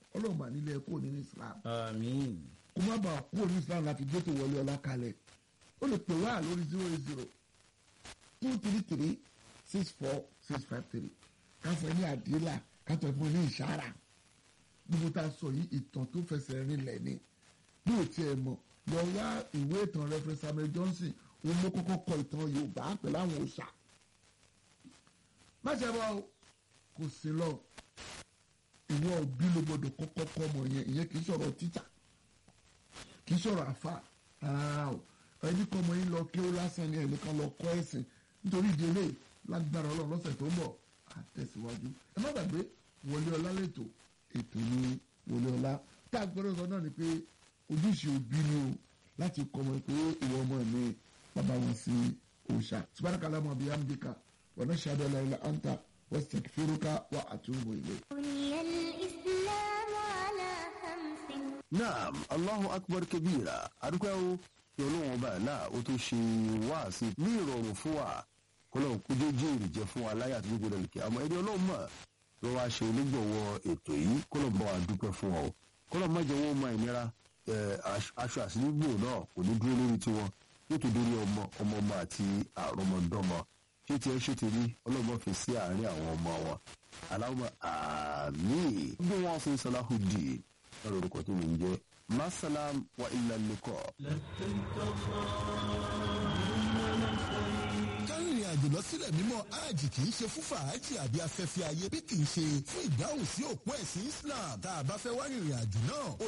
ọlọ́run mà nílé ẹ kúrò nínú islam àmín kó má bàa kúrò ní islam láti gbé tó wọlé ọlá kalẹ̀ ó lè pè wá lórí zero eight zero two three three six four six five three káfọ́ ẹ ní àdílà káfọ́ ẹ fún ẹ ní ìṣára gbogbo tá a sọ yìí ìtàn tó fẹsẹ̀ rinlẹ̀ ni bí o tiẹ̀ mọ̀ lọ wá ìwé ìtàn Reverend Samuel Johnson òun ló kọ́kọ́ kọ ìtàn Yorùbá pẹ̀lú àwọn òòṣà má ṣe bọ́ o kò sí lọ ìwọ òbí ló gbọdọ̀ kọ́kọ́ kọ́ ọmọ yẹn ìyẹn kì í sọ̀rọ̀ títà kì í sọ̀rọ̀ àfa rárá o ẹni kọ́ ọmọ yín lọ kí ó lásán ni ẹnìkan lọ kọ́ ẹ̀sìn nítorí ìdílé lágbára Ọlọ́run lọ́sẹ̀ tó ń bọ̀ àtẹ̀síwájú ẹ má gbàgbé Wọlé Ọlá lẹ́tọ̀ ètò ní Wọlé Ọlá tá a gbọ́dọ̀ sọ náà ni pé ojúṣe òbí ni o láti kọ́ ọmọ pé ìwọ ọmọ mi bàbá wọn sí òòṣà subhanaka Allahumma bihamdika wa nashhadu an la ilaha illa anta wastaghfiruka wa atubu ilayk. بني الإسلام على خمس naam allahu akbar kabira adúpẹ́ o kí ọlọ́run ọba náà ó tó ṣe wáàsí ní ìrọ̀rùn fún wa kọlọ́run kó jẹ́ jèrè jẹ́ fún wa láyé àti gbogbo ẹnìkẹ́ àmọ́ ẹni ọlọ́run mọ̀ ló wá ṣe onígbọ̀wọ́ ètò yìí kọlọ́run bá wa dúpẹ́ fún wa o kọlọ́run má jẹ́ wọ́n mọ ìnira ẹ̀, aṣ- aṣọ àsìnígbò náà kò ní dúró lórí tiwọn yóò tó dórí ọmọ ọmọ ọmọ àti àrọmọdọ́mọ ṣé tiẹ̀ ṣe ti rí ọlọ́mọ fi sí àárín àwọn ọmọ wọn aláwọ̀ àmín bí wọ́n fi Salahuddin lọ́rọ̀ orúkọ tó mi ń jẹ́ masalam wa illa liqa. kárìnrìn àjò lọ sílẹ̀ mímọ́ hajj kì í ṣe fún fàájì àbí afẹ́fẹ́ ayé bí kì í ṣe fún ìdáhùn sí òpó ẹ̀sìn Islam tá a bá fẹ́ wá rìnrìn àjò náà ó